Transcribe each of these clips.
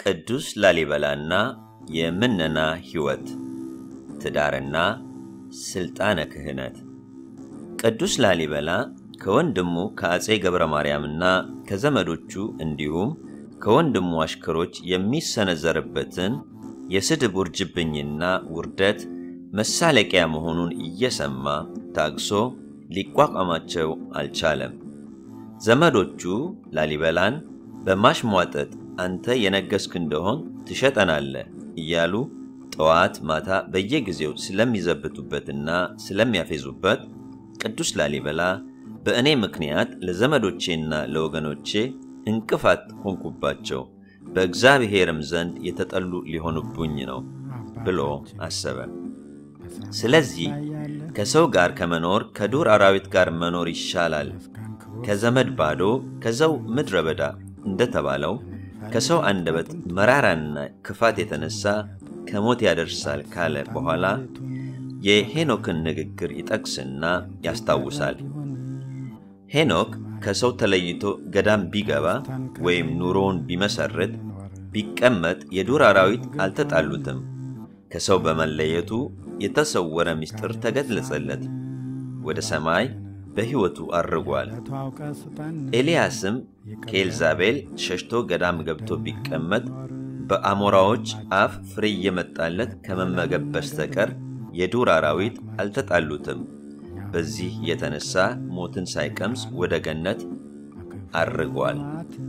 ቅዱስ ላሊበላና የምነና ሕይወት ትዳርና ሥልጣነ ክህነት ቅዱስ ላሊበላ ከወንድሙ ከአፄ ገብረ ማርያምና ከዘመዶቹ እንዲሁም ከወንድሙ አሽከሮች የሚሰነዘርበትን የስድብ ውርጅብኝና ውርደት መሳለቂያ መሆኑን እየሰማ ታግሶ ሊቋቋማቸው አልቻለም። ዘመዶቹ ላሊበላን በማሽሟጠጥ አንተ የነገስክ እንደሆን ትሸጠናለህ እያሉ ጠዋት ማታ በየጊዜው ስለሚዘብቱበትና ስለሚያፌዙበት ቅዱስ ላሊበላ በእኔ ምክንያት ለዘመዶቼና ለወገኖቼ እንቅፋት ሆንኩባቸው፣ በእግዚአብሔርም ዘንድ የተጠሉ ሊሆኑብኝ ነው ብሎ አሰበ። ስለዚህ ከሰው ጋር ከመኖር ከዱር አራዊት ጋር መኖር ይሻላል፣ ከዘመድ ባዶ ከዛው ምድረ በዳ እንደተባለው ከሰው አንደበት መራራና ክፋት የተነሳ ከሞት ያደርሳል ካለ በኋላ የሄኖክን ንግግር ይጠቅስና ያስታውሳል። ሄኖክ ከሰው ተለይቶ ገዳም ቢገባ ወይም ኑሮውን ቢመሰርት ቢቀመጥ የዱር አራዊት አልተጣሉትም። ከሰው በመለየቱ የተሰወረ ምስጢር ተገለጸለት። ወደ ሰማይ በሕይወቱ አርጓል። ኤልያስም ከኤልዛቤል ሸሽቶ ገዳም ገብቶ ቢቀመጥ በአሞራዎች አፍ ፍሬ እየመጣለት ከመመገብ በስተቀር የዱር አራዊት አልተጣሉትም። በዚህ የተነሳ ሞትን ሳይቀምስ ወደ ገነት አርጓል።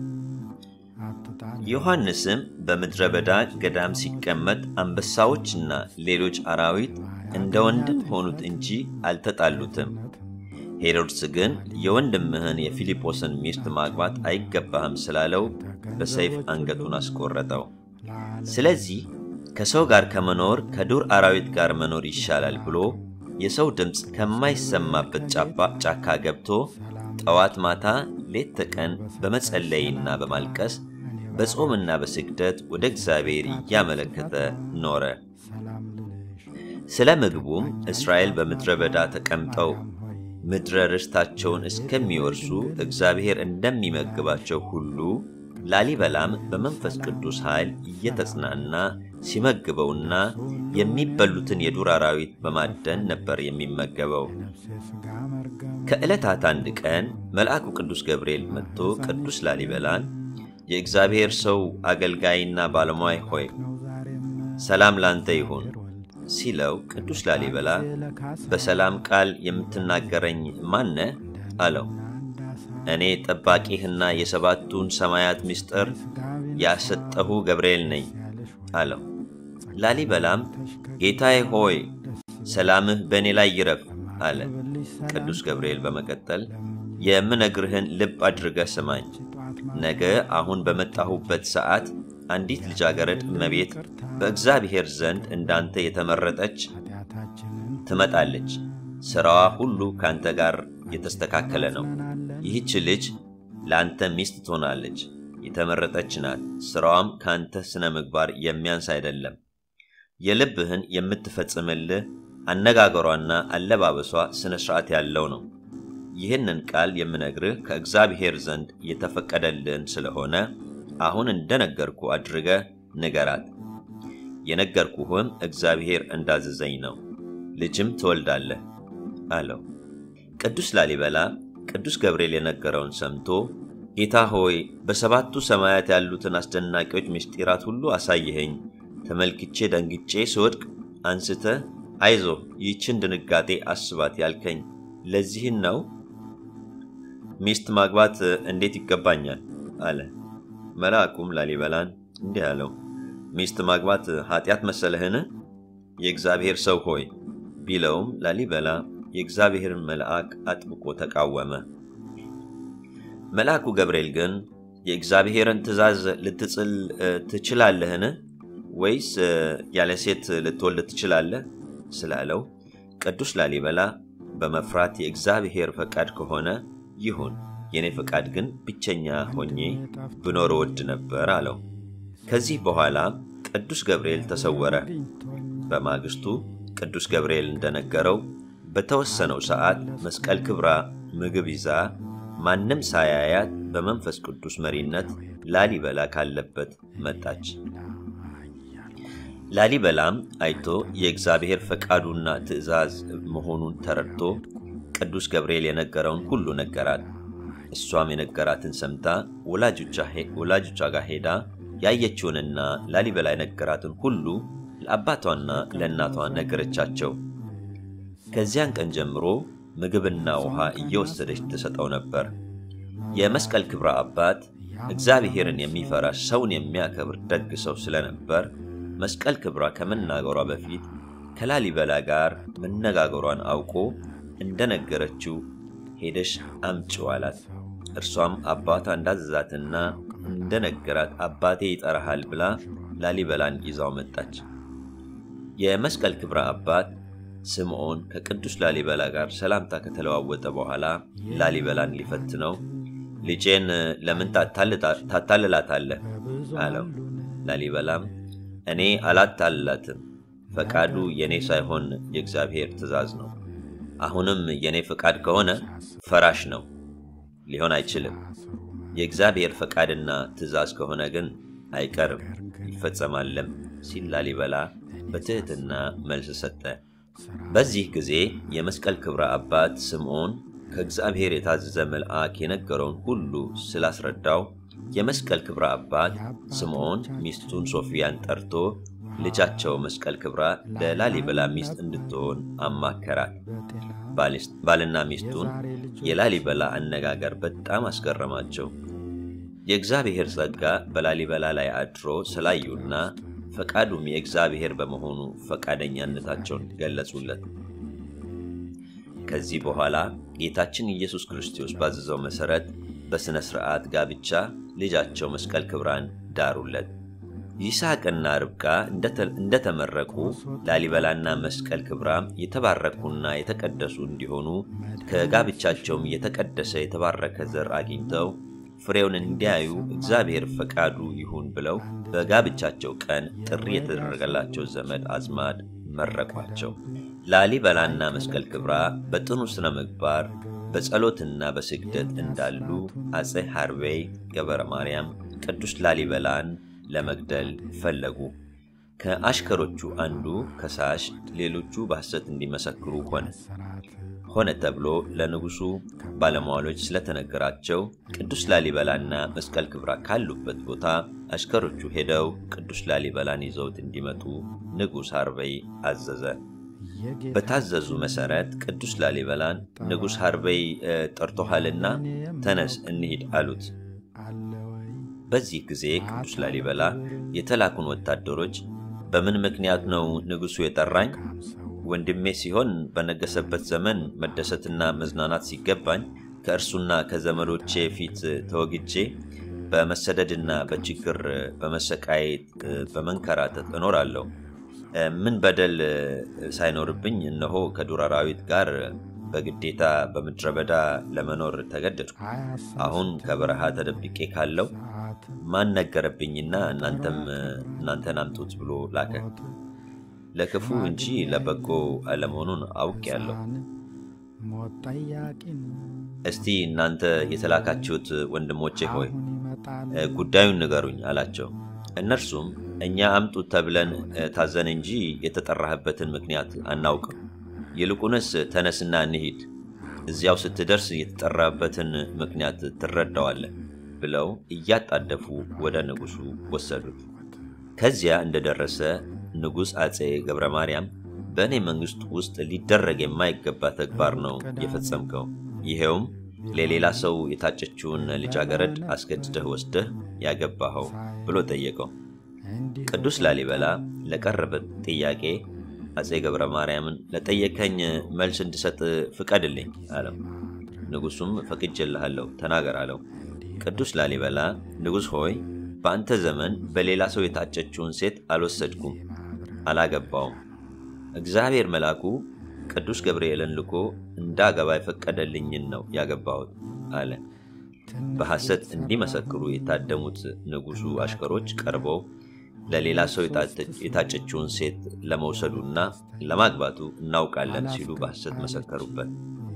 ዮሐንስም በምድረ በዳ ገዳም ሲቀመጥ አንበሳዎችና ሌሎች አራዊት እንደ ወንድም ሆኑት እንጂ አልተጣሉትም። ሄሮድስ ግን የወንድምህን የፊልጶስን ሚስት ማግባት አይገባህም ስላለው በሰይፍ አንገቱን አስቆረጠው። ስለዚህ ከሰው ጋር ከመኖር ከዱር አራዊት ጋር መኖር ይሻላል ብሎ የሰው ድምፅ ከማይሰማበት ጫካ ገብቶ ጠዋት ማታ ሌት ተቀን በመጸለይና በማልቀስ በጾምና በስግደት ወደ እግዚአብሔር እያመለከተ ኖረ። ስለ ምግቡም እስራኤል በምድረ በዳ ተቀምጠው ምድረ ርስታቸውን እስከሚወርሱ እግዚአብሔር እንደሚመግባቸው ሁሉ ላሊበላም በመንፈስ ቅዱስ ኃይል እየተጽናና ሲመግበውና የሚበሉትን የዱር አራዊት በማደን ነበር የሚመገበው። ከዕለታት አንድ ቀን መልአኩ ቅዱስ ገብርኤል መጥቶ ቅዱስ ላሊበላን የእግዚአብሔር ሰው አገልጋይና ባለሟይ ሆይ ሰላም ላንተ ይሁን ሲለው ቅዱስ ላሊበላ በሰላም ቃል የምትናገረኝ ማነህ? አለው። እኔ ጠባቂህና የሰባቱን ሰማያት ምስጢር ያሰጠሁ ገብርኤል ነኝ አለው። ላሊበላም ጌታዬ ሆይ ሰላምህ በእኔ ላይ ይረፍ አለ። ቅዱስ ገብርኤል በመቀጠል የምነግርህን ልብ አድርገህ ስማኝ። ነገ አሁን በመጣሁበት ሰዓት አንዲት ልጃገረድ እመቤት በእግዚአብሔር ዘንድ እንዳንተ የተመረጠች ትመጣለች። ሥራዋ ሁሉ ከአንተ ጋር የተስተካከለ ነው። ይህች ልጅ ለአንተ ሚስት ትሆናለች። የተመረጠች ናት። ሥራዋም ከአንተ ሥነ ምግባር የሚያንስ አይደለም። የልብህን የምትፈጽምልህ አነጋገሯና አለባበሷ ሥነ ሥርዓት ያለው ነው። ይህንን ቃል የምነግርህ ከእግዚአብሔር ዘንድ የተፈቀደልህን ስለሆነ አሁን እንደነገርኩ አድርገህ ንገራት። የነገርኩህም እግዚአብሔር እንዳዘዘኝ ነው። ልጅም ትወልዳለህ አለው። ቅዱስ ላሊበላ ቅዱስ ገብርኤል የነገረውን ሰምቶ ጌታ ሆይ በሰባቱ ሰማያት ያሉትን አስደናቂዎች ምስጢራት ሁሉ አሳየኸኝ። ተመልክቼ ደንግጬ ስወድቅ አንስተህ አይዞህ ይህችን ድንጋጤ አስባት ያልከኝ ለዚህን ነው። ሚስት ማግባት እንዴት ይገባኛል? አለ። መልአኩም ላሊበላን እንዲህ አለው፣ ሚስት ማግባት ኃጢአት መሰለህን? የእግዚአብሔር ሰው ሆይ ቢለውም ላሊበላ የእግዚአብሔርን መልአክ አጥብቆ ተቃወመ። መልአኩ ገብርኤል ግን የእግዚአብሔርን ትእዛዝ ልትጥል ትችላለህን? ወይስ ያለ ሴት ልትወልድ ትችላለህ? ስላለው ቅዱስ ላሊበላ በመፍራት የእግዚአብሔር ፈቃድ ከሆነ ይሁን፣ የእኔ ፈቃድ ግን ብቸኛ ሆኜ ብኖር እወድ ነበር አለው። ከዚህ በኋላ ቅዱስ ገብርኤል ተሰወረ። በማግስቱ ቅዱስ ገብርኤል እንደነገረው በተወሰነው ሰዓት መስቀል ክብራ ምግብ ይዛ ማንም ሳያያት በመንፈስ ቅዱስ መሪነት ላሊበላ ካለበት መጣች። ላሊበላም አይቶ የእግዚአብሔር ፈቃዱና ትእዛዝ መሆኑን ተረድቶ ቅዱስ ገብርኤል የነገረውን ሁሉ ነገራት። እሷም የነገራትን ሰምታ ወላጆቿ ጋር ሄዳ ያየችውንና ላሊበላ የነገራትን ሁሉ ለአባቷና ለእናቷ ነገረቻቸው። ከዚያን ቀን ጀምሮ ምግብና ውሃ እየወሰደች ትሰጠው ነበር። የመስቀል ክብረ አባት እግዚአብሔርን የሚፈራ ሰውን የሚያከብር ደግ ሰው ስለነበር መስቀል ክብራ ከመናገሯ በፊት ከላሊበላ ጋር መነጋገሯን አውቆ እንደነገረችው ሄደሽ አምጪው አላት። እርሷም አባቷ እንዳዘዛትና እንደነገራት አባቴ ይጠራሃል ብላ ላሊበላን ይዛው መጣች። የመስቀል ክብረ አባት ስምዖን ከቅዱስ ላሊበላ ጋር ሰላምታ ከተለዋወጠ በኋላ ላሊበላን ሊፈትነው ልጄን ለምን ታታልላታለህ? አለው። ላሊበላም እኔ አላታልላትም፣ ፈቃዱ የእኔ ሳይሆን የእግዚአብሔር ትእዛዝ ነው። አሁንም የእኔ ፈቃድ ከሆነ ፈራሽ ነው፣ ሊሆን አይችልም። የእግዚአብሔር ፈቃድና ትእዛዝ ከሆነ ግን አይቀርም ይፈጸማለም ሲል ላሊበላ በትሕትና መልስ ሰጠ። በዚህ ጊዜ የመስቀል ክብረ አባት ስምዖን ከእግዚአብሔር የታዘዘ መልአክ የነገረውን ሁሉ ስላስረዳው የመስቀል ክብረ አባት ስምዖን ሚስቱን ሶፊያን ጠርቶ ልጃቸው መስቀል ክብራ ለላሊበላ ሚስት እንድትሆን አማከራት። ባልና ሚስቱን የላሊበላ አነጋገር በጣም አስገረማቸው። የእግዚአብሔር ጸጋ በላሊበላ ላይ አድሮ ስላዩና ፈቃዱም የእግዚአብሔር በመሆኑ ፈቃደኛነታቸውን ገለጹለት። ከዚህ በኋላ ጌታችን ኢየሱስ ክርስቶስ ባዘዘው መሠረት በሥነ ሥርዓት ጋብቻ ልጃቸው መስቀል ክብራን ዳሩለት። ይስሐቅና ርብቃ እንደተመረቁ ላሊበላና መስቀል ክብራ የተባረኩና የተቀደሱ እንዲሆኑ ከጋብቻቸውም የተቀደሰ የተባረከ ዘር አግኝተው ፍሬውን እንዲያዩ እግዚአብሔር ፈቃዱ ይሁን ብለው በጋብቻቸው ቀን ጥሪ የተደረገላቸው ዘመድ አዝማድ መረቋቸው። ላሊበላና መስቀል ክብራ በጥኑ ሥነ ምግባር በጸሎትና በስግደት እንዳሉ አፄ ሐርቤይ ገበረ ማርያም ቅዱስ ላሊበላን ለመግደል ፈለጉ። ከአሽከሮቹ አንዱ ከሳሽ፣ ሌሎቹ በሐሰት እንዲመሰክሩ ሆነ ሆነ ተብሎ ለንጉሡ ባለሟሎች ስለተነገራቸው ቅዱስ ላሊበላና መስቀል ክብራ ካሉበት ቦታ አሽከሮቹ ሄደው ቅዱስ ላሊበላን ይዘውት እንዲመጡ ንጉሥ ሐርቤይ አዘዘ። በታዘዙ መሠረት ቅዱስ ላሊበላን ንጉሥ ሐርቤይ ጠርቶሃልና ተነስ እንሂድ አሉት። በዚህ ጊዜ ቅዱስ ላሊበላ የተላኩን ወታደሮች በምን ምክንያት ነው ንጉሡ የጠራኝ? ወንድሜ ሲሆን በነገሰበት ዘመን መደሰትና መዝናናት ሲገባኝ ከእርሱና ከዘመዶቼ ፊት ተወግጄ በመሰደድና በችግር በመሰቃየት በመንከራተት እኖራለሁ። ምን በደል ሳይኖርብኝ እነሆ ከዱር አራዊት ጋር በግዴታ በምድረ በዳ ለመኖር ተገደድኩ። አሁን ከበረሃ ተደብቄ ካለው ማን ነገረብኝና እናንተም እናንተን አምጡት ብሎ ላከ። ለክፉ እንጂ ለበጎ አለመሆኑን አውቄአለሁ። እስቲ እናንተ የተላካችሁት ወንድሞቼ ሆይ ጉዳዩን ንገሩኝ አላቸው። እነርሱም እኛ አምጡት ተብለን ታዘን እንጂ የተጠራህበትን ምክንያት አናውቅም። ይልቁንስ ተነስና እንሂድ፣ እዚያው ስትደርስ የተጠራበትን ምክንያት ትረዳዋለህ ብለው እያጣደፉ ወደ ንጉሡ ወሰዱት። ከዚያ እንደደረሰ ንጉሥ አፄ ገብረ ማርያም በእኔ መንግሥት ውስጥ ሊደረግ የማይገባ ተግባር ነው የፈጸምከው። ይሄውም ለሌላ ሰው የታጨችውን ልጃገረድ አስገድደህ ወስደህ ያገባኸው ብሎ ጠየቀው። ቅዱስ ላሊበላ ለቀረበ ጥያቄ አፄ ገብረ ማርያምን ለጠየከኝ መልስ እንድሰጥ ፍቀድልኝ አለው። ንጉሡም ፈቅጄልሃለሁ፣ ተናገር አለው። ቅዱስ ላሊበላ ንጉሥ ሆይ በአንተ ዘመን በሌላ ሰው የታጨችውን ሴት አልወሰድኩም፣ አላገባውም። እግዚአብሔር መልአኩ ቅዱስ ገብርኤልን ልኮ እንዳገባ የፈቀደልኝን ነው ያገባሁት አለ። በሐሰት እንዲመሰክሩ የታደሙት ንጉሡ አሽከሮች ቀርበው ለሌላ ሰው የታጨችውን ሴት ለመውሰዱና ለማግባቱ እናውቃለን ሲሉ በሐሰት መሰከሩበት።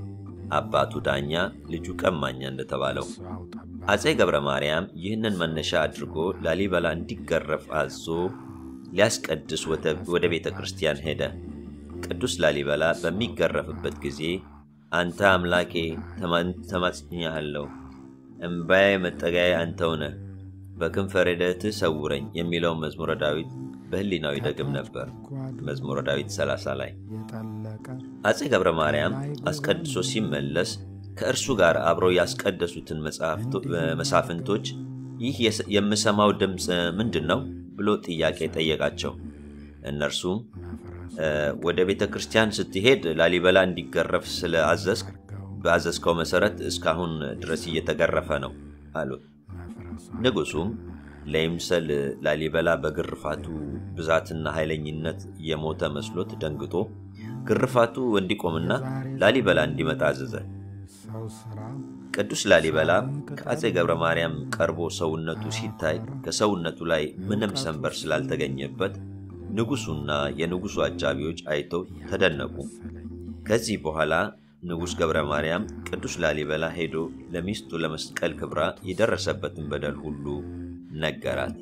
አባቱ ዳኛ ልጁ ቀማኛ እንደተባለው አፄ ገብረ ማርያም ይህንን መነሻ አድርጎ ላሊበላ እንዲገረፍ አዞ ሊያስቀድስ ወደ ቤተ ክርስቲያን ሄደ። ቅዱስ ላሊበላ በሚገረፍበት ጊዜ አንተ አምላኬ ተማጽኛለሁ፣ እምባዬ መጠጋዬ አንተው ነህ፣ በክንፈ ረድኤትህ ሰውረኝ የሚለውን መዝሙረ ዳዊት በህሊናው ይደግም ነበር። መዝሙረ ዳዊት 30 ላይ አፄ ገብረ ማርያም አስቀድሶ ሲመለስ ከእርሱ ጋር አብረው ያስቀደሱትን መሳፍንቶች ይህ የምሰማው ድምፅ ምንድን ነው ብሎ ጥያቄ ጠየቃቸው። እነርሱም ወደ ቤተ ክርስቲያን ስትሄድ ላሊበላ እንዲገረፍ ስለአዘዝክ በአዘዝከው መሰረት እስካሁን ድረስ እየተገረፈ ነው አሉት። ንጉሱም ለይምሰል ላሊበላ በግርፋቱ ብዛትና ኃይለኝነት የሞተ መስሎት ደንግጦ ግርፋቱ እንዲቆምና ላሊበላ እንዲመጣ አዘዘ። ቅዱስ ላሊበላ ከአፄ ገብረ ማርያም ቀርቦ ሰውነቱ ሲታይ ከሰውነቱ ላይ ምንም ሰንበር ስላልተገኘበት ንጉሱና የንጉሱ አጃቢዎች አይተው ተደነቁ። ከዚህ በኋላ ንጉሥ ገብረ ማርያም ቅዱስ ላሊበላ ሄዶ ለሚስቱ ለመስቀል ክብራ የደረሰበትን በደል ሁሉ ነገራት።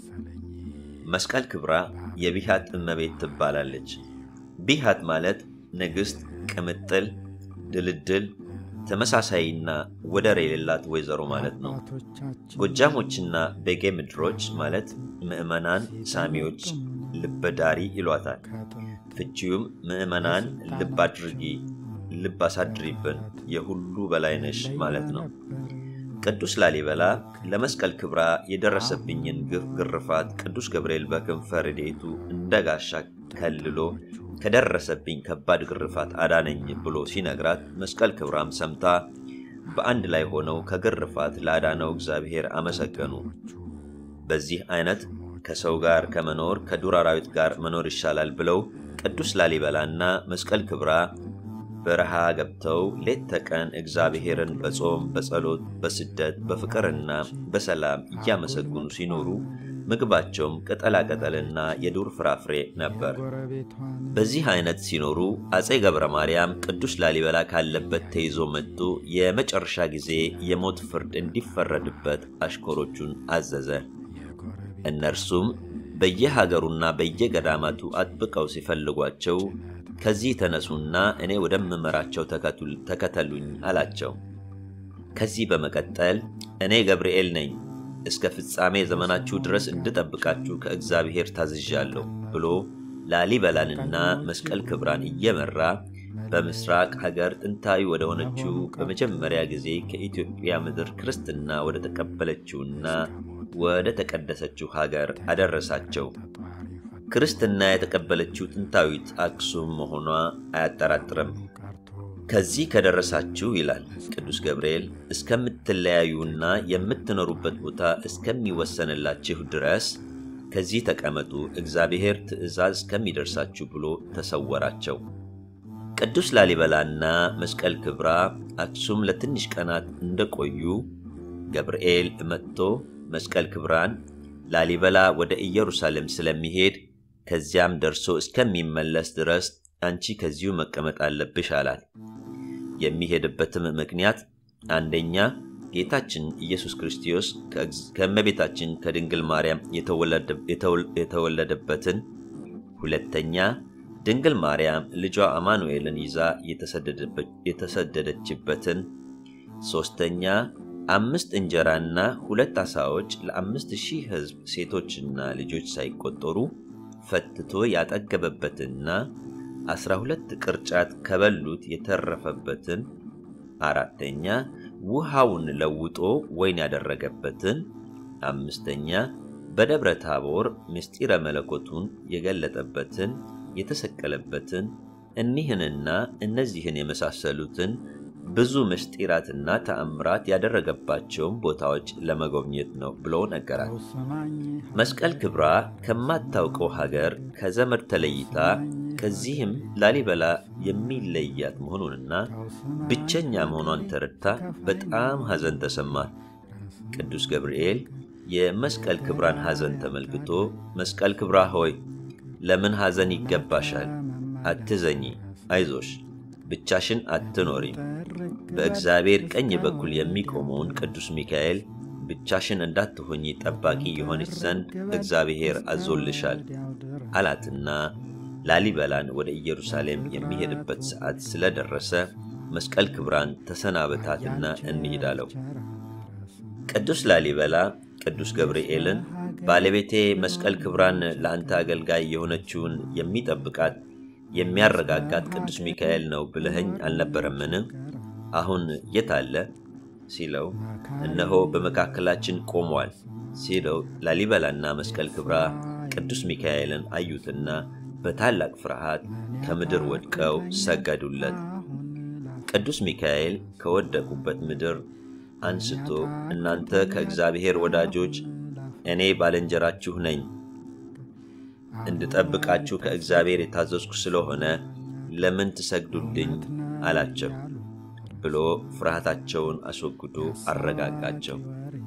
መስቀል ክብራ የቢሃት እመቤት ትባላለች። ቢሃት ማለት ንግሥት፣ ቅምጥል፣ ድልድል፣ ተመሳሳይና ወደር የሌላት ወይዘሮ ማለት ነው። ጎጃሞችና ቤጌ ምድሮች ማለት ምዕመናን ሳሚዎች ልበዳሪ ይሏታል። ፍቺውም ምዕመናን ልብ አድርጊ፣ ልብ አሳድሪብን፣ የሁሉ በላይ ነሽ ማለት ነው። ቅዱስ ላሊበላ ለመስቀል ክብራ የደረሰብኝን ግፍ ግርፋት ቅዱስ ገብርኤል በክንፈ ረድኤቱ እንደ ጋሻ ከልሎ ከደረሰብኝ ከባድ ግርፋት አዳነኝ ብሎ ሲነግራት መስቀል ክብራም ሰምታ በአንድ ላይ ሆነው ከግርፋት ላዳነው እግዚአብሔር አመሰገኑ። በዚህ አይነት ከሰው ጋር ከመኖር ከዱር አራዊት ጋር መኖር ይሻላል ብለው ቅዱስ ላሊበላና መስቀል ክብራ በረሃ ገብተው ሌት ተቀን እግዚአብሔርን በጾም በጸሎት በስደት በፍቅርና በሰላም እያመሰግኑ ሲኖሩ ምግባቸውም ቅጠላቅጠልና የዱር ፍራፍሬ ነበር። በዚህ አይነት ሲኖሩ አፄ ገብረ ማርያም ቅዱስ ላሊበላ ካለበት ተይዞ መጥቶ የመጨረሻ ጊዜ የሞት ፍርድ እንዲፈረድበት አሽከሮቹን አዘዘ። እነርሱም በየሀገሩና በየገዳማቱ አጥብቀው ሲፈልጓቸው ከዚህ ተነሱና እኔ ወደምመራቸው ተከተሉኝ አላቸው። ከዚህ በመቀጠል እኔ ገብርኤል ነኝ እስከ ፍጻሜ ዘመናችሁ ድረስ እንድጠብቃችሁ ከእግዚአብሔር ታዝዣለሁ ብሎ ላሊበላንና መስቀል ክብራን እየመራ በምስራቅ ሀገር ጥንታዊ ወደ ሆነችው በመጀመሪያ ጊዜ ከኢትዮጵያ ምድር ክርስትና ወደ ተቀበለችውና ወደ ተቀደሰችው ሀገር አደረሳቸው። ክርስትና የተቀበለችው ጥንታዊት አክሱም መሆኗ አያጠራጥርም። ከዚህ ከደረሳችሁ ይላል ቅዱስ ገብርኤል እስከምትለያዩና የምትኖሩበት ቦታ እስከሚወሰንላችሁ ድረስ ከዚህ ተቀመጡ፣ እግዚአብሔር ትእዛዝ እስከሚደርሳችሁ ብሎ ተሰወራቸው። ቅዱስ ላሊበላና መስቀል ክብራ አክሱም ለትንሽ ቀናት እንደቆዩ ገብርኤል መጥቶ መስቀል ክብራን ላሊበላ ወደ ኢየሩሳሌም ስለሚሄድ ከዚያም ደርሶ እስከሚመለስ ድረስ አንቺ ከዚሁ መቀመጥ አለብሽ አላት። የሚሄድበትም ምክንያት አንደኛ ጌታችን ኢየሱስ ክርስቶስ ከእመቤታችን ከድንግል ማርያም የተወለደበትን፣ ሁለተኛ ድንግል ማርያም ልጇ አማኑኤልን ይዛ የተሰደደችበትን፣ ሦስተኛ አምስት እንጀራና ሁለት ዓሣዎች ለአምስት ሺህ ሕዝብ ሴቶችና ልጆች ሳይቆጠሩ ፈትቶ ያጠገበበትና አስራ ሁለት ቅርጫት ከበሉት የተረፈበትን፣ አራተኛ ውሃውን ለውጦ ወይን ያደረገበትን፣ አምስተኛ በደብረ ታቦር ምስጢረ መለኮቱን የገለጠበትን የተሰቀለበትን እኒህንና እነዚህን የመሳሰሉትን ብዙ ምስጢራትና ተአምራት ያደረገባቸውን ቦታዎች ለመጎብኘት ነው ብሎ ነገራት። መስቀል ክብራ ከማታውቀው ሀገር ከዘመድ ተለይታ ከዚህም ላሊበላ የሚለያት መሆኑንና ብቸኛ መሆኗን ተረድታ በጣም ሐዘን ተሰማት። ቅዱስ ገብርኤል የመስቀል ክብራን ሐዘን ተመልክቶ መስቀል ክብራ ሆይ ለምን ሐዘን ይገባሻል? አትዘኚ፣ አይዞሽ ብቻሽን አትኖሪም። በእግዚአብሔር ቀኝ በኩል የሚቆመውን ቅዱስ ሚካኤል ብቻሽን እንዳትሆኚ ጠባቂ የሆነች ዘንድ እግዚአብሔር አዞልሻል አላትና ላሊበላን ወደ ኢየሩሳሌም የሚሄድበት ሰዓት ስለደረሰ መስቀል ክብራን ተሰናበታትና እንሂድ አለው። ቅዱስ ላሊበላ ቅዱስ ገብርኤልን ባለቤቴ መስቀል ክብራን ለአንተ አገልጋይ የሆነችውን የሚጠብቃት የሚያረጋጋት ቅዱስ ሚካኤል ነው ብለኸኝ አልነበረምን? አሁን የት አለ ሲለው እነሆ በመካከላችን ቆሟል ሲለው ላሊበላና መስቀል ክብራ ቅዱስ ሚካኤልን አዩትና በታላቅ ፍርሃት ከምድር ወድቀው ሰገዱለት። ቅዱስ ሚካኤል ከወደቁበት ምድር አንስቶ እናንተ ከእግዚአብሔር ወዳጆች እኔ ባልንጀራችሁ ነኝ፣ እንድጠብቃችሁ ከእግዚአብሔር የታዘዝኩ ስለሆነ ለምን ትሰግዱልኝ አላቸው ብሎ ፍርሃታቸውን አስወግዶ አረጋጋቸው።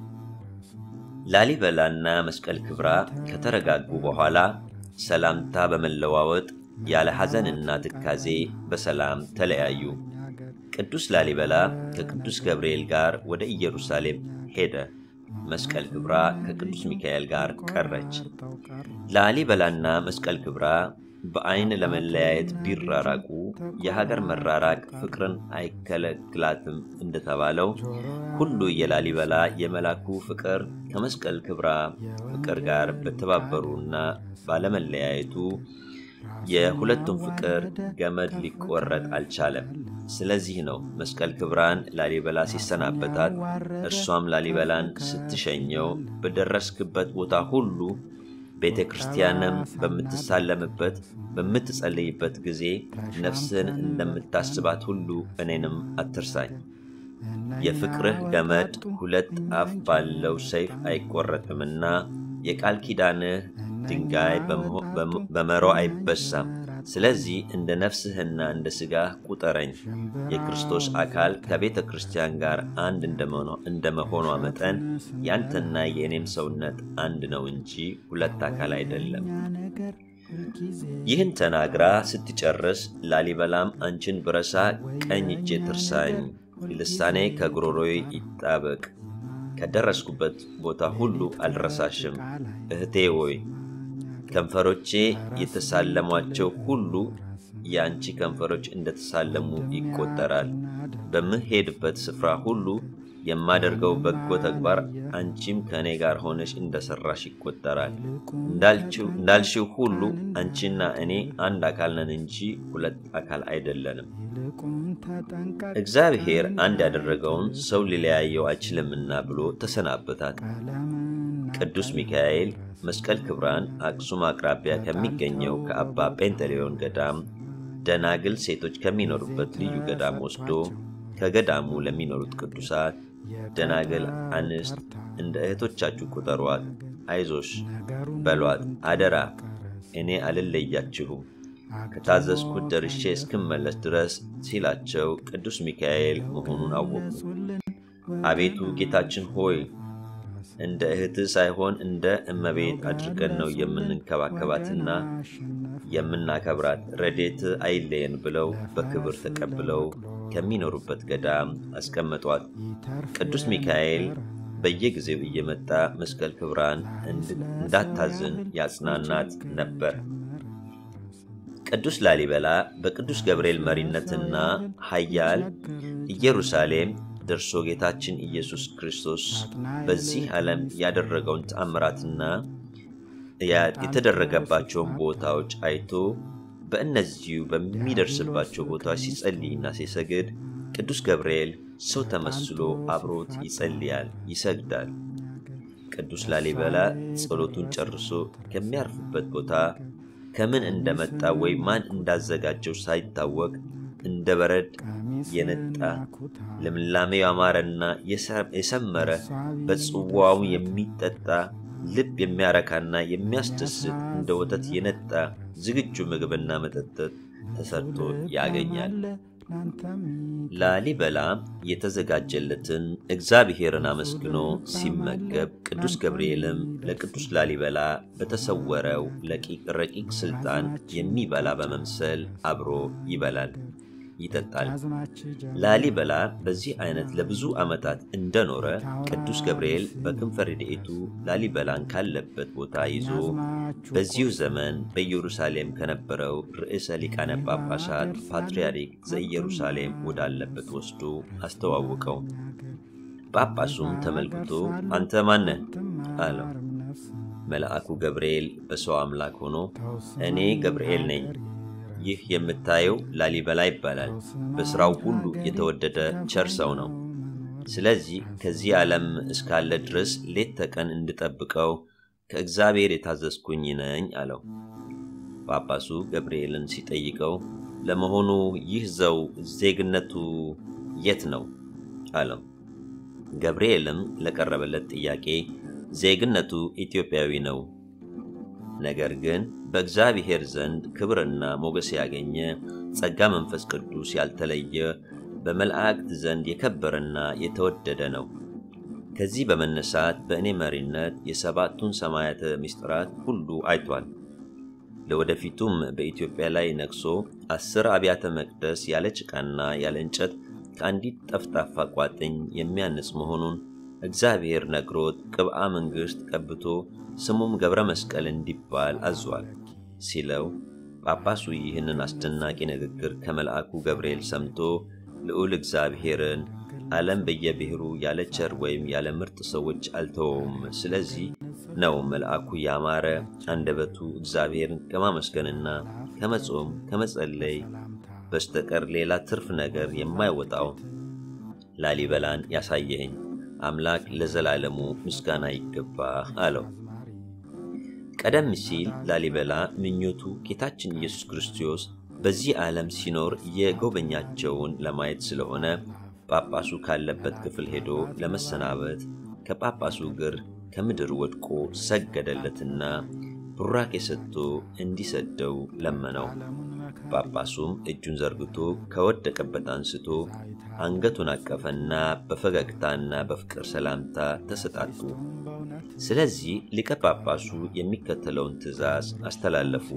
ላሊበላና መስቀል ክብራ ከተረጋጉ በኋላ ሰላምታ በመለዋወጥ ያለ ሐዘንና ትካዜ በሰላም ተለያዩ። ቅዱስ ላሊበላ ከቅዱስ ገብርኤል ጋር ወደ ኢየሩሳሌም ሄደ። መስቀል ክብራ ከቅዱስ ሚካኤል ጋር ቀረች። ላሊበላና መስቀል ክብራ በዐይን ለመለያየት ቢራራቁ የሀገር መራራቅ ፍቅርን አይከለክላትም እንደተባለው ሁሉ የላሊበላ የመላኩ ፍቅር ከመስቀል ክብራ ፍቅር ጋር በተባበሩና ባለመለያየቱ የሁለቱም ፍቅር ገመድ ሊቆረጥ አልቻለም። ስለዚህ ነው መስቀል ክብራን ላሊበላ ሲሰናበታት፣ እርሷም ላሊበላን ስትሸኘው በደረስክበት ቦታ ሁሉ ቤተ ክርስቲያንም በምትሳለምበት በምትጸልይበት ጊዜ ነፍስን እንደምታስባት ሁሉ እኔንም አትርሳኝ። የፍቅርህ ገመድ ሁለት አፍ ባለው ሰይፍ አይቆረጥምና የቃል ኪዳንህ ድንጋይ በመሮ አይበሳም። ስለዚህ እንደ ነፍስህና እንደ ሥጋህ ቁጠረኝ። የክርስቶስ አካል ከቤተ ክርስቲያን ጋር አንድ እንደመሆኗ መጠን ያንተና የእኔም ሰውነት አንድ ነው እንጂ ሁለት አካል አይደለም። ይህን ተናግራ ስትጨርስ ላሊበላም አንቺን ብረሳ ቀኝ እጄ ትርሳኝ፣ ልሳኔ ከጉሮሮዬ ይጣበቅ፣ ከደረስኩበት ቦታ ሁሉ አልረሳሽም። እህቴ ሆይ ከንፈሮቼ የተሳለሟቸው ሁሉ የአንቺ ከንፈሮች እንደተሳለሙ ይቆጠራል። በምሄድበት ስፍራ ሁሉ የማደርገው በጎ ተግባር አንቺም ከእኔ ጋር ሆነሽ እንደሰራሽ ይቆጠራል። እንዳልሽው ሁሉ አንቺና እኔ አንድ አካል ነን እንጂ ሁለት አካል አይደለንም። እግዚአብሔር አንድ ያደረገውን ሰው ሊለያየው አይችልምና ብሎ ተሰናበታት። ቅዱስ ሚካኤል መስቀል ክብራን አክሱም አቅራቢያ ከሚገኘው ከአባ ጴንጠሌዮን ገዳም ደናግል ሴቶች ከሚኖሩበት ልዩ ገዳም ወስዶ ከገዳሙ ለሚኖሩት ቅዱሳት ደናግል አንስት እንደ እህቶቻችሁ ቁጠሯት፣ አይዞሽ በሏት፣ አደራ እኔ አልለያችሁም ከታዘዝኩት ደርሼ እስክመለስ ድረስ ሲላቸው ቅዱስ ሚካኤል መሆኑን አወቁ። አቤቱ ጌታችን ሆይ እንደ እህትህ ሳይሆን እንደ እመቤት አድርገን ነው የምንንከባከባትና የምናከብራት፣ ረዴት አይለየን ብለው በክብር ተቀብለው ከሚኖሩበት ገዳም አስቀመጧት። ቅዱስ ሚካኤል በየጊዜው እየመጣ መስቀል ክብራን እንዳታዝን ያጽናናት ነበር። ቅዱስ ላሊበላ በቅዱስ ገብርኤል መሪነትና ኃያል ኢየሩሳሌም ደርሶ ጌታችን ኢየሱስ ክርስቶስ በዚህ ዓለም ያደረገውን ተአምራትና የተደረገባቸውን ቦታዎች አይቶ በእነዚሁ በሚደርስባቸው ቦታዎች ሲጸልይና ሲሰግድ ቅዱስ ገብርኤል ሰው ተመስሎ አብሮት ይጸልያል፣ ይሰግዳል። ቅዱስ ላሊበላ ጸሎቱን ጨርሶ ከሚያርፍበት ቦታ ከምን እንደመጣ ወይ ማን እንዳዘጋጀው ሳይታወቅ እንደ በረድ የነጣ ልምላሜው ያማረና የሰመረ በጽዋው የሚጠጣ ልብ የሚያረካና የሚያስደስት እንደ ወተት የነጣ ዝግጁ ምግብና መጠጥ ተሰርቶ ያገኛል። ላሊበላ የተዘጋጀለትን እግዚአብሔርን አመስግኖ ሲመገብ ቅዱስ ገብርኤልም ለቅዱስ ላሊበላ በተሰወረው ረቂቅ ስልጣን የሚበላ በመምሰል አብሮ ይበላል። ይጠጣል። ላሊበላ በዚህ አይነት ለብዙ ዓመታት እንደኖረ ቅዱስ ገብርኤል በክንፈ ረድኤቱ ላሊበላን ካለበት ቦታ ይዞ በዚሁ ዘመን በኢየሩሳሌም ከነበረው ርዕሰ ሊቃነ ጳጳሳት ፓትርያርክ ዘኢየሩሳሌም ወዳለበት ወስዶ አስተዋወቀው። ጳጳሱም ተመልክቶ አንተ ማነህ አለው። መልአኩ ገብርኤል በሰው አምላክ ሆኖ እኔ ገብርኤል ነኝ፣ ይህ የምታየው ላሊበላ ይባላል። በሥራው ሁሉ የተወደደ ቸር ሰው ነው። ስለዚህ ከዚህ ዓለም እስካለ ድረስ ሌት ተቀን እንድጠብቀው ከእግዚአብሔር የታዘዝኩኝ ነኝ አለው። ጳጳሱ ገብርኤልን ሲጠይቀው ለመሆኑ ይህ ሰው ዜግነቱ የት ነው አለው። ገብርኤልም ለቀረበለት ጥያቄ ዜግነቱ ኢትዮጵያዊ ነው፣ ነገር ግን በእግዚአብሔር ዘንድ ክብርና ሞገስ ያገኘ ጸጋ መንፈስ ቅዱስ ያልተለየ በመላእክት ዘንድ የከበረና የተወደደ ነው። ከዚህ በመነሳት በእኔ መሪነት የሰባቱን ሰማያተ ምስጢራት ሁሉ አይቷል። ለወደፊቱም በኢትዮጵያ ላይ ነግሶ አስር አብያተ መቅደስ ያለ ጭቃና ያለ እንጨት ከአንዲት ጠፍጣፋ ቋጥኝ የሚያንጽ መሆኑን እግዚአብሔር ነግሮት ቅብአ መንግሥት ቀብቶ ስሙም ገብረ መስቀል እንዲባል አዟል ሲለው ጳጳሱ ይህንን አስደናቂ ንግግር ከመልአኩ ገብርኤል ሰምቶ ልዑል እግዚአብሔርን ዓለም በየብሔሩ ያለ ቸር ወይም ያለ ምርጥ ሰዎች አልተወውም። ስለዚህ ነው መልአኩ ያማረ አንደበቱ እግዚአብሔርን ከማመስገንና ከመጾም ከመጸለይ በስተቀር ሌላ ትርፍ ነገር የማይወጣው ላሊበላን ያሳየኸኝ አምላክ ለዘላለሙ ምስጋና ይገባ አለው። ቀደም ሲል ላሊበላ ምኞቱ ጌታችን ኢየሱስ ክርስቶስ በዚህ ዓለም ሲኖር የጎበኛቸውን ለማየት ስለሆነ ጳጳሱ ካለበት ክፍል ሄዶ ለመሰናበት ከጳጳሱ እግር ከምድር ወድቆ ሰገደለትና ቡራኬ ሰጥቶ እንዲሰደው ለመነው። ጳጳሱም እጁን ዘርግቶ ከወደቀበት አንስቶ አንገቱን አቀፈና በፈገግታና በፍቅር ሰላምታ ተሰጣጡ። ስለዚህ ሊቀ ጳጳሱ የሚከተለውን ትእዛዝ አስተላለፉ።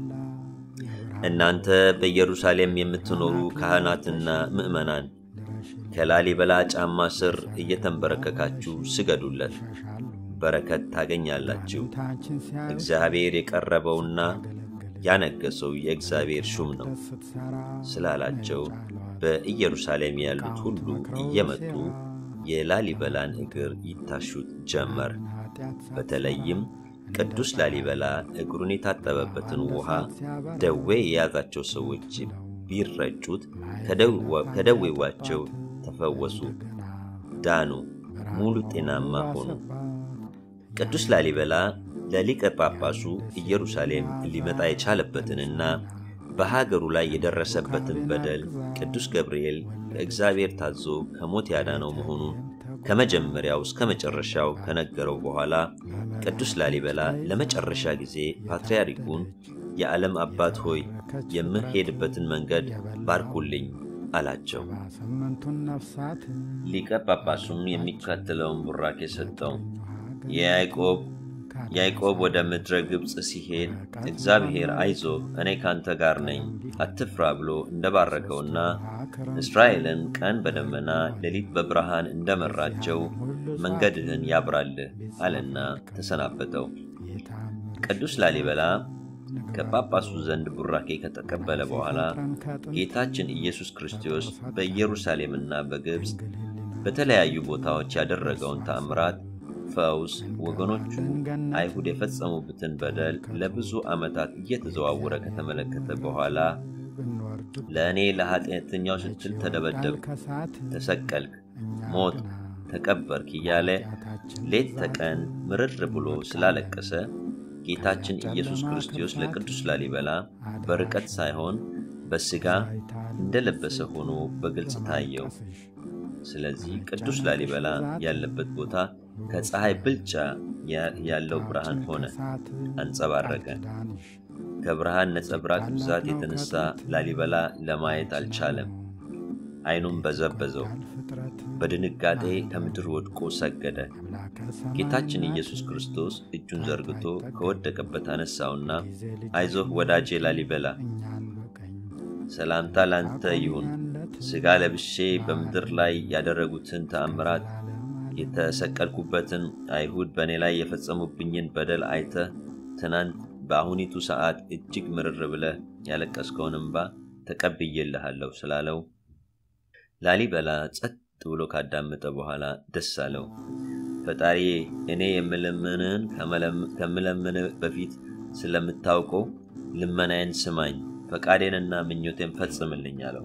እናንተ በኢየሩሳሌም የምትኖሩ ካህናትና ምዕመናን ከላሊበላ ጫማ ስር እየተንበረከካችሁ ስገዱለት፣ በረከት ታገኛላችሁ። እግዚአብሔር የቀረበውና ያነገሰው የእግዚአብሔር ሹም ነው ስላላቸው በኢየሩሳሌም ያሉት ሁሉ እየመጡ የላሊበላን እግር ይታሹት ጀመር። በተለይም ቅዱስ ላሊበላ እግሩን የታጠበበትን ውሃ ደዌ የያዛቸው ሰዎች ቢረጩት ከደዌዋቸው ተፈወሱ፣ ዳኑ፣ ሙሉ ጤናማ ሆኑ። ቅዱስ ላሊበላ ለሊቀ ጳጳሱ ኢየሩሳሌም ሊመጣ የቻለበትንና በሀገሩ ላይ የደረሰበትን በደል ቅዱስ ገብርኤል ከእግዚአብሔር ታዞ ከሞት ያዳነው መሆኑን ከመጀመሪያው እስከ መጨረሻው ከነገረው በኋላ ቅዱስ ላሊበላ ለመጨረሻ ጊዜ ፓትርያርኩን የዓለም አባት ሆይ የምሄድበትን መንገድ ባርኩልኝ አላቸው። ሊቀ ጳጳሱም የሚከተለውን ቡራኬ ሰጠው። የያዕቆብ ያዕቆብ ወደ ምድረ ግብፅ ሲሄድ እግዚአብሔር አይዞ እኔ ካንተ ጋር ነኝ አትፍራ ብሎ እንደባረከውና እስራኤልን ቀን በደመና ሌሊት በብርሃን እንደመራቸው መንገድህን ያብራልህ አለና ተሰናበተው። ቅዱስ ላሊበላ ከጳጳሱ ዘንድ ቡራኬ ከተቀበለ በኋላ ጌታችን ኢየሱስ ክርስቶስ በኢየሩሳሌምና በግብፅ በተለያዩ ቦታዎች ያደረገውን ተአምራት ፈውስ ወገኖቹ አይሁድ የፈጸሙበትን በደል ለብዙ ዓመታት እየተዘዋወረ ከተመለከተ በኋላ ለእኔ ለኃጢአተኛው ስትል ተደበደብክ፣ ተሰቀልክ፣ ሞት፣ ተቀበርክ እያለ ሌት ተቀን ምርር ብሎ ስላለቀሰ ጌታችን ኢየሱስ ክርስቶስ ለቅዱስ ላሊበላ በርቀት ሳይሆን በሥጋ እንደለበሰ ሆኖ በግልጽ ታየው። ስለዚህ ቅዱስ ላሊበላ ያለበት ቦታ ከፀሐይ ብልጫ ያለው ብርሃን ሆነ፣ አንጸባረቀ። ከብርሃን ነጸብራቅ ብዛት የተነሳ ላሊበላ ለማየት አልቻለም። ዓይኑም በዘበዘው፣ በድንጋጤ ከምድር ወድቆ ሰገደ። ጌታችን ኢየሱስ ክርስቶስ እጁን ዘርግቶ ከወደቀበት አነሳውና አይዞህ ወዳጄ ላሊበላ ሰላምታ ላንተ ይሁን። ሥጋ ለብሼ በምድር ላይ ያደረጉትን ተአምራት የተሰቀልኩበትን አይሁድ በእኔ ላይ የፈጸሙብኝን በደል አይተህ ትናንት በአሁኒቱ ሰዓት እጅግ ምርር ብለህ ያለቀስከውን እንባ ተቀብዬልሃለሁ ስላለው ላሊበላ ጸጥ ብሎ ካዳመጠ በኋላ ደስ አለው። ፈጣሪዬ እኔ የምለምንህን ከምለምንህ በፊት ስለምታውቀው ልመናዬን ስማኝ፣ ፈቃዴንና ምኞቴን ፈጽምልኝ አለው።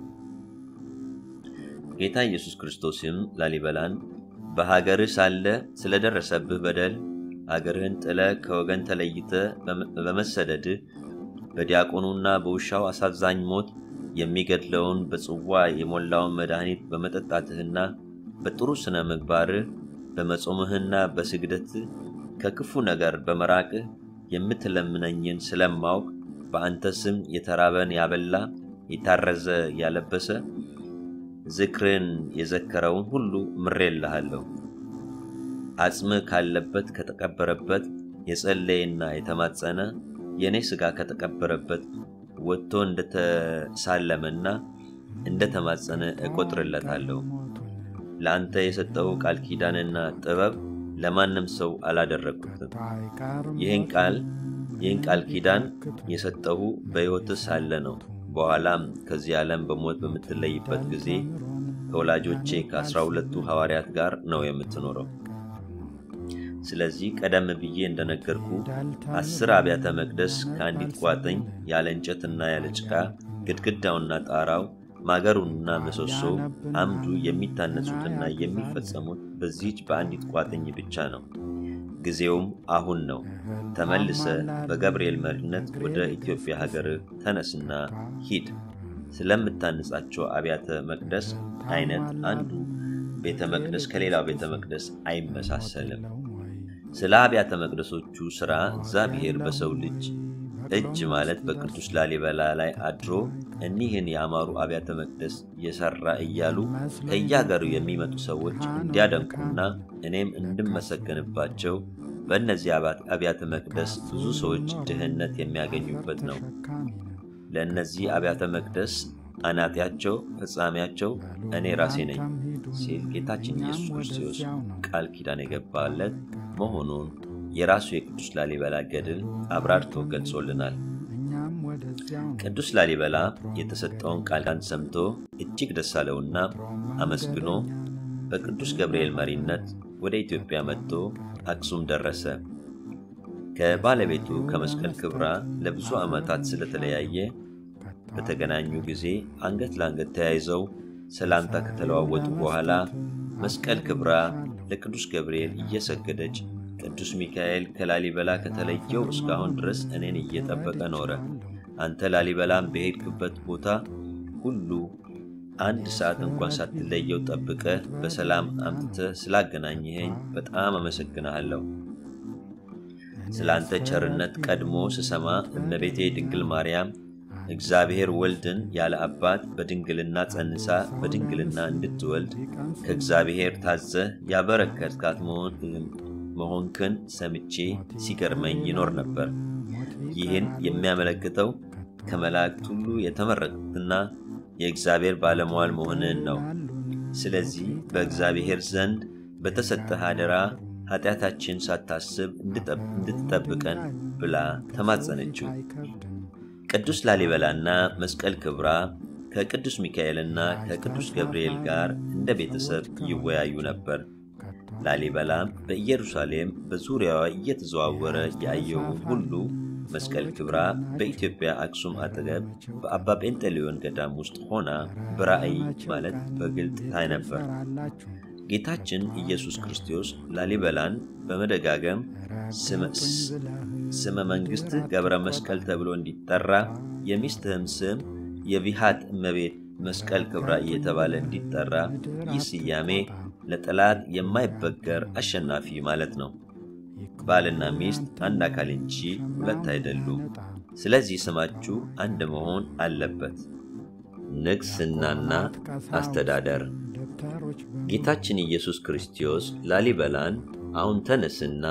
ጌታ ኢየሱስ ክርስቶስም ላሊበላን በሀገርህ ሳለ ስለደረሰብህ በደል አገርህን ጥለህ ከወገን ተለይተህ በመሰደድህ በዲያቆኑና በውሻው አሳዛኝ ሞት የሚገድለውን በጽዋ የሞላውን መድኃኒት በመጠጣትህና በጥሩ ሥነ ምግባርህ በመጾምህና በስግደትህ ከክፉ ነገር በመራቅህ የምትለምነኝን ስለማውቅ በአንተ ስም የተራበን ያበላ የታረዘ ያለበሰ ዝክርን የዘከረውን ሁሉ ምሬልሃለሁ። አጽምህ ካለበት ከተቀበረበት የጸለየና የተማጸነ የእኔ ሥጋ ከተቀበረበት ወጥቶ እንደተሳለመና እንደተማጸነ እቆጥርለታለሁ። ለአንተ የሰጠው ቃል ኪዳንና ጥበብ ለማንም ሰው አላደረግኩትም። ይህን ቃል ይህን ቃል ኪዳን የሰጠሁ በሕይወትህ ሳለ ነው። በኋላም ከዚህ ዓለም በሞት በምትለይበት ጊዜ ከወላጆቼ ከአስራ ሁለቱ ሐዋርያት ጋር ነው የምትኖረው። ስለዚህ ቀደም ብዬ እንደነገርኩ አስር አብያተ መቅደስ ከአንዲት ቋጥኝ ያለ እንጨትና ያለ ጭቃ ግድግዳውና ጣራው ማገሩና ምሰሶው አምዱ የሚታነጹትና የሚፈጸሙት በዚህች በአንዲት ቋጥኝ ብቻ ነው። ጊዜውም አሁን ነው። ተመልሰ በገብርኤል መሪነት ወደ ኢትዮጵያ ሀገር ተነስና ሂድ። ስለምታንጻቸው አብያተ መቅደስ አይነት አንዱ ቤተ መቅደስ ከሌላው ቤተ መቅደስ አይመሳሰልም። ስለ አብያተ መቅደሶቹ ሥራ እግዚአብሔር በሰው ልጅ እጅ ማለት በቅዱስ ላሊበላ ላይ አድሮ እኒህን የአማሩ አብያተ መቅደስ የሠራ እያሉ ከየአገሩ የሚመጡ ሰዎች እንዲያደንቁና እኔም እንድመሰገንባቸው በእነዚህ አብያተ መቅደስ ብዙ ሰዎች ድህነት የሚያገኙበት ነው። ለእነዚህ አብያተ መቅደስ አናጢያቸው ፈጻሚያቸው እኔ ራሴ ነኝ ሲል ጌታችን ኢየሱስ ክርስቶስ ቃል ኪዳን የገባለት መሆኑን የራሱ የቅዱስ ላሊበላ ገድል አብራርቶ ገልጾልናል። ቅዱስ ላሊበላ የተሰጠውን ቃል ኪዳን ሰምቶ እጅግ ደስ አለውና አመስግኖ በቅዱስ ገብርኤል መሪነት ወደ ኢትዮጵያ መጥቶ አክሱም ደረሰ። ከባለቤቱ ከመስቀል ክብራ ለብዙ ዓመታት ስለተለያየ በተገናኙ ጊዜ አንገት ለአንገት ተያይዘው ሰላምታ ከተለዋወጡ በኋላ መስቀል ክብራ ለቅዱስ ገብርኤል እየሰገደች ቅዱስ ሚካኤል ከላሊበላ ከተለየው እስካሁን ድረስ እኔን እየጠበቀ ኖረ። አንተ ላሊበላም በሄድክበት ቦታ ሁሉ አንድ ሰዓት እንኳን ሳትለየው ጠብቀህ በሰላም አምጥተህ ስላገናኘኸኝ በጣም አመሰግንሃለሁ። ስለ አንተ ቸርነት ቀድሞ ስሰማ እመቤቴ ድንግል ማርያም እግዚአብሔር ወልድን ያለ አባት በድንግልና ጸንሳ በድንግልና እንድትወልድ ከእግዚአብሔር ታዘህ ያበረከትካት መሆንክን ሰምቼ ሲገርመኝ ይኖር ነበር። ይህን የሚያመለክተው ከመላእክት ሁሉ የተመረጥክና የእግዚአብሔር ባለሟል መሆንህን ነው። ስለዚህ በእግዚአብሔር ዘንድ በተሰጠህ አደራ ኃጢአታችን ሳታስብ እንድትጠብቀን ብላ ተማጸነችው። ቅዱስ ላሊበላና መስቀል ክብራ ከቅዱስ ሚካኤልና ከቅዱስ ገብርኤል ጋር እንደ ቤተሰብ ይወያዩ ነበር። ላሊበላም በኢየሩሳሌም በዙሪያዋ እየተዘዋወረ ያየውን ሁሉ መስቀል ክብራ በኢትዮጵያ አክሱም አጠገብ በአባ ጴንጤሌዮን ገዳም ውስጥ ሆና በራእይ ማለት በግልጥ ታይ ነበር። ጌታችን ኢየሱስ ክርስቶስ ላሊበላን በመደጋገም ስመ መንግሥትህ ገብረ መስቀል ተብሎ እንዲጠራ የሚስትህም ስም የቢሃት እመቤት መስቀል ክብራ እየተባለ እንዲጠራ ይህ ስያሜ ለጠላት የማይበገር አሸናፊ ማለት ነው። ባልና ሚስት አንድ አካል እንጂ ሁለት አይደሉም። ስለዚህ ስማችሁ አንድ መሆን አለበት። ንግሥናና አስተዳደር ጌታችን ኢየሱስ ክርስቶስ ላሊበላን አሁን ተነስና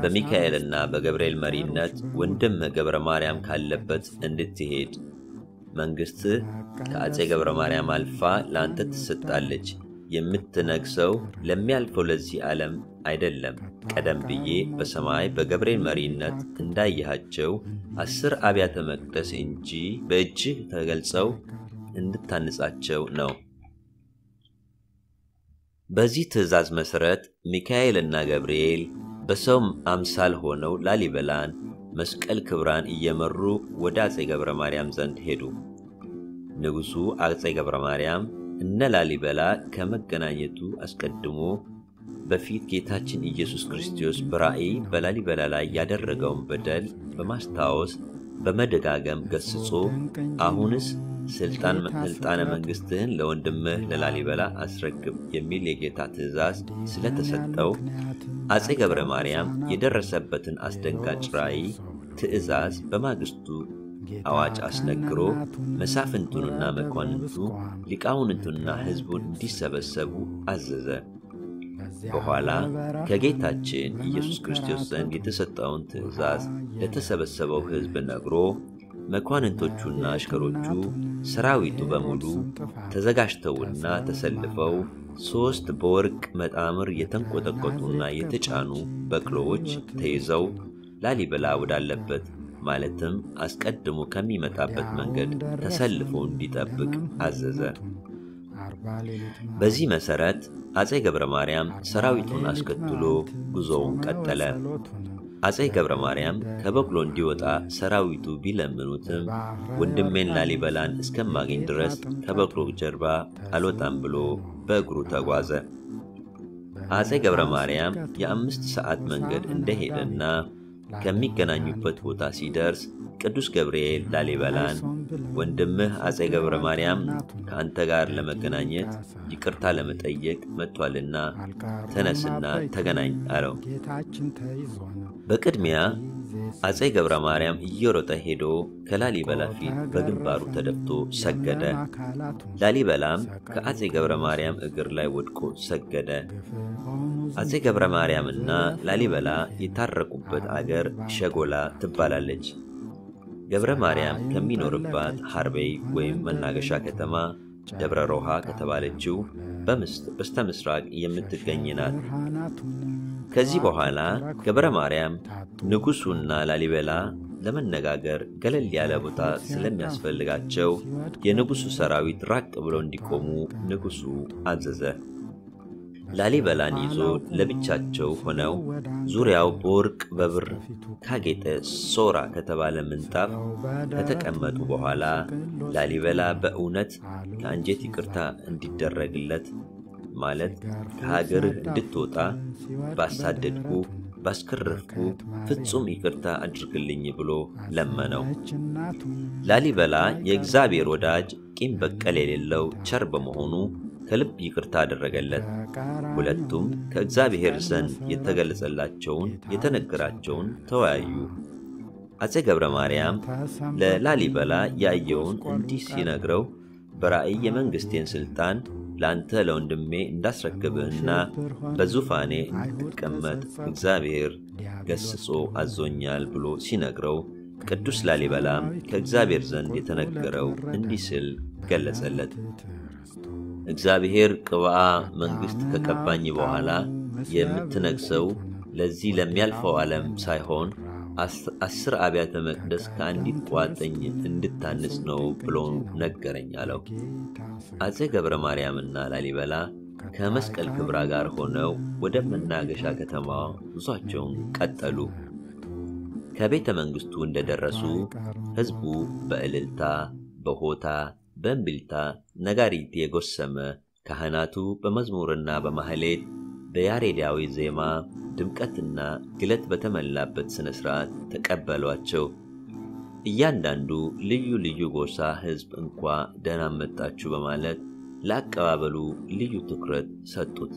በሚካኤልና በገብርኤል መሪነት ወንድም ገብረ ማርያም ካለበት እንድትሄድ መንግሥትህ ከአፄ ገብረ ማርያም አልፋ ለአንተ ትሰጣለች። የምትነግሰው ለሚያልፈው ለዚህ ዓለም አይደለም። ቀደም ብዬ በሰማይ በገብርኤል መሪነት እንዳየሃቸው አስር አብያተ መቅደስ እንጂ በእጅህ ተገልጸው እንድታንጻቸው ነው። በዚህ ትእዛዝ መሠረት ሚካኤልና ገብርኤል በሰው አምሳል ሆነው ላሊበላን መስቀል ክብራን እየመሩ ወደ አፄ ገብረ ማርያም ዘንድ ሄዱ። ንጉሡ አፄ ገብረ ማርያም እነ ላሊበላ ከመገናኘቱ አስቀድሞ በፊት ጌታችን ኢየሱስ ክርስቶስ በራእይ በላሊበላ ላይ ያደረገውን በደል በማስታወስ በመደጋገም ገስጾ አሁንስ ስልጣነ መንግሥትህን ለወንድምህ ለላሊበላ አስረክብ የሚል የጌታ ትእዛዝ ስለተሰጠው አፄ ገብረ ማርያም የደረሰበትን አስደንጋጭ ራእይ ትእዛዝ በማግስቱ አዋጅ አስነግሮ መሳፍንቱንና መኳንንቱ ሊቃውንቱና ሕዝቡን እንዲሰበሰቡ አዘዘ። በኋላ ከጌታችን ኢየሱስ ክርስቶስ ዘንድ የተሰጠውን ትእዛዝ ለተሰበሰበው ሕዝብ ነግሮ መኳንንቶቹና አሽከሮቹ ሰራዊቱ በሙሉ ተዘጋጅተውና ተሰልፈው ሦስት በወርቅ መጣምር የተንቆጠቆጡና የተጫኑ በቅሎዎች ተይዘው ላሊበላ ወዳለበት ማለትም አስቀድሞ ከሚመጣበት መንገድ ተሰልፎ እንዲጠብቅ አዘዘ። በዚህ መሠረት አፄ ገብረ ማርያም ሰራዊቱን አስከትሎ ጉዞውን ቀጠለ። አፄ ገብረ ማርያም ከበቅሎ እንዲወጣ ሰራዊቱ ቢለምኑትም ወንድሜን ላሊበላን እስከማገኝ ድረስ ከበቅሎ ጀርባ አልወጣም ብሎ በእግሩ ተጓዘ። አፄ ገብረ ማርያም የአምስት ሰዓት መንገድ እንደሄደና ከሚገናኙበት ቦታ ሲደርስ ቅዱስ ገብርኤል ላሊበላን ወንድምህ አፄ ገብረ ማርያም ከአንተ ጋር ለመገናኘት ይቅርታ ለመጠየቅ መጥቷልና ተነስና ተገናኝ አለው። በቅድሚያ አፄ ገብረ ማርያም እየሮጠ ሄዶ ከላሊበላ ፊት በግንባሩ ተደፍቶ ሰገደ። ላሊበላም ከአፄ ገብረ ማርያም እግር ላይ ወድቆ ሰገደ። አፄ ገብረ ማርያምና ላሊበላ የታረቁበት አገር ሸጎላ ትባላለች። ገብረ ማርያም ከሚኖርባት ሐርቤይ ወይም መናገሻ ከተማ ደብረ ሮሃ ከተባለችው በስተ ምስራቅ የምትገኝ ናት። ከዚህ በኋላ ገብረ ማርያም ንጉሡና ላሊበላ ለመነጋገር ገለል ያለ ቦታ ስለሚያስፈልጋቸው የንጉሡ ሰራዊት ራቅ ብለው እንዲቆሙ ንጉሡ አዘዘ። ላሊበላን ይዞ ለብቻቸው ሆነው ዙሪያው በወርቅ በብር ካጌጠ ሶራ ከተባለ ምንጣፍ ከተቀመጡ በኋላ ላሊበላ በእውነት ከአንጀት ይቅርታ እንዲደረግለት ማለት ከሀገርህ እንድትወጣ ባሳደድኩ ባስከረፍኩ ፍጹም ይቅርታ አድርግልኝ ብሎ ለመነው። ላሊበላ የእግዚአብሔር ወዳጅ ቂም በቀል የሌለው ቸር በመሆኑ ከልብ ይቅርታ አደረገለት። ሁለቱም ከእግዚአብሔር ዘንድ የተገለጸላቸውን የተነገራቸውን ተወያዩ። አፄ ገብረ ማርያም ለላሊበላ ያየውን እንዲህ ሲነግረው በራእይ የመንግሥቴን ሥልጣን ለአንተ ለወንድሜ እንዳስረክብህና በዙፋኔ እንድትቀመጥ እግዚአብሔር ገስጾ አዞኛል ብሎ ሲነግረው ቅዱስ ላሊበላም ከእግዚአብሔር ዘንድ የተነገረው እንዲህ ሲል ገለጸለት። እግዚአብሔር ቅብአ መንግሥት ከቀባኝ በኋላ የምትነግሰው ለዚህ ለሚያልፈው ዓለም ሳይሆን አስር አብያተ መቅደስ ከአንዲት ቋጥኝ እንድታንጽ ነው ብሎ ነገረኝ አለው። አፄ ገብረ ማርያምና ላሊበላ ከመስቀል ክብራ ጋር ሆነው ወደ መናገሻ ከተማ ጉዟቸውን ቀጠሉ። ከቤተ መንግሥቱ እንደደረሱ ሕዝቡ በእልልታ በሆታ በእምቢልታ ነጋሪት የጎሰመ ካህናቱ በመዝሙርና በማህሌት በያሬዳዊ ዜማ ድምቀትና ግለት በተሞላበት ሥነ ሥርዓት ተቀበሏቸው። እያንዳንዱ ልዩ ልዩ ጎሳ ሕዝብ እንኳ ደህና መጣችሁ በማለት ለአቀባበሉ ልዩ ትኩረት ሰጡት።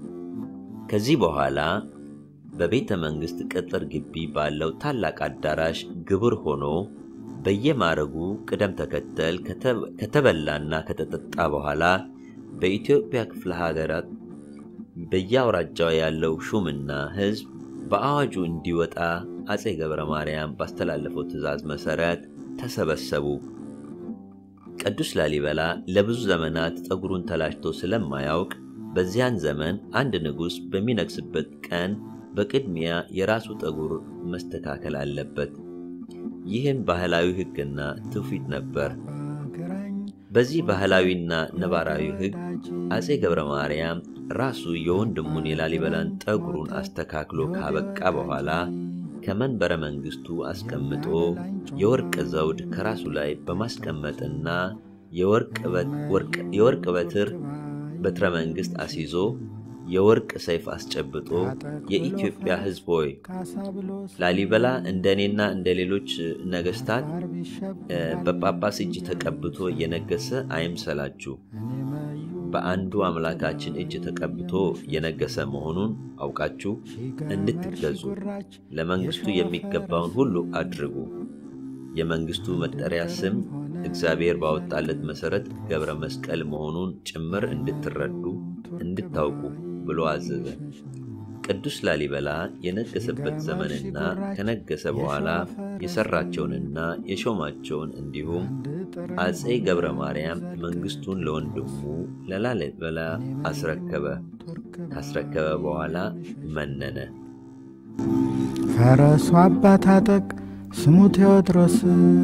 ከዚህ በኋላ በቤተ መንግሥት ቅጥር ግቢ ባለው ታላቅ አዳራሽ ግብር ሆኖ በየማረጉ ቅደም ተከተል ከተበላና ከተጠጣ በኋላ በኢትዮጵያ ክፍለ ሀገራት በየአውራጃው ያለው ሹምና ሕዝብ በአዋጁ እንዲወጣ አፄ ገብረ ማርያም ባስተላለፈው ትእዛዝ መሠረት ተሰበሰቡ። ቅዱስ ላሊበላ ለብዙ ዘመናት ጠጉሩን ተላጭቶ ስለማያውቅ በዚያን ዘመን አንድ ንጉሥ በሚነግስበት ቀን በቅድሚያ የራሱ ጠጉር መስተካከል አለበት። ይህም ባህላዊ ሕግና ትውፊት ነበር። በዚህ ባህላዊና ነባራዊ ሕግ አፄ ገብረ ማርያም ራሱ የወንድሙን የላሊበላን ጠጉሩን አስተካክሎ ካበቃ በኋላ ከመንበረ መንግሥቱ አስቀምጦ የወርቅ ዘውድ ከራሱ ላይ በማስቀመጥና የወርቅ በትር በትረ መንግሥት አስይዞ የወርቅ ሰይፍ አስጨብጦ የኢትዮጵያ ሕዝብ ሆይ ላሊበላ እንደ እኔና እንደ ሌሎች ነገሥታት በጳጳስ እጅ ተቀብቶ የነገሰ አይምሰላችሁ። በአንዱ አምላካችን እጅ ተቀብቶ የነገሰ መሆኑን አውቃችሁ እንድትገዙ ለመንግሥቱ የሚገባውን ሁሉ አድርጉ። የመንግሥቱ መጠሪያ ስም እግዚአብሔር ባወጣለት መሠረት ገብረ መስቀል መሆኑን ጭምር እንድትረዱ እንድታውቁ ብሎ አዘዘ። ቅዱስ ላሊበላ የነገሰበት ዘመንና ከነገሰ በኋላ የሠራቸውንና የሾማቸውን እንዲሁም አፄ ገብረ ማርያም መንግሥቱን ለወንድሙ ለላሊበላ አስረከበ። ካስረከበ በኋላ መነነ። ፈረሱ አባታጠቅ ስሙ ቴዎድሮስ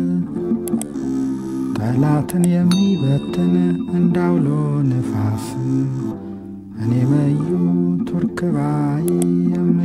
ጠላትን የሚበትን እንዳውሎ ንፋስ እኔ መዩ ቱርክ ባይ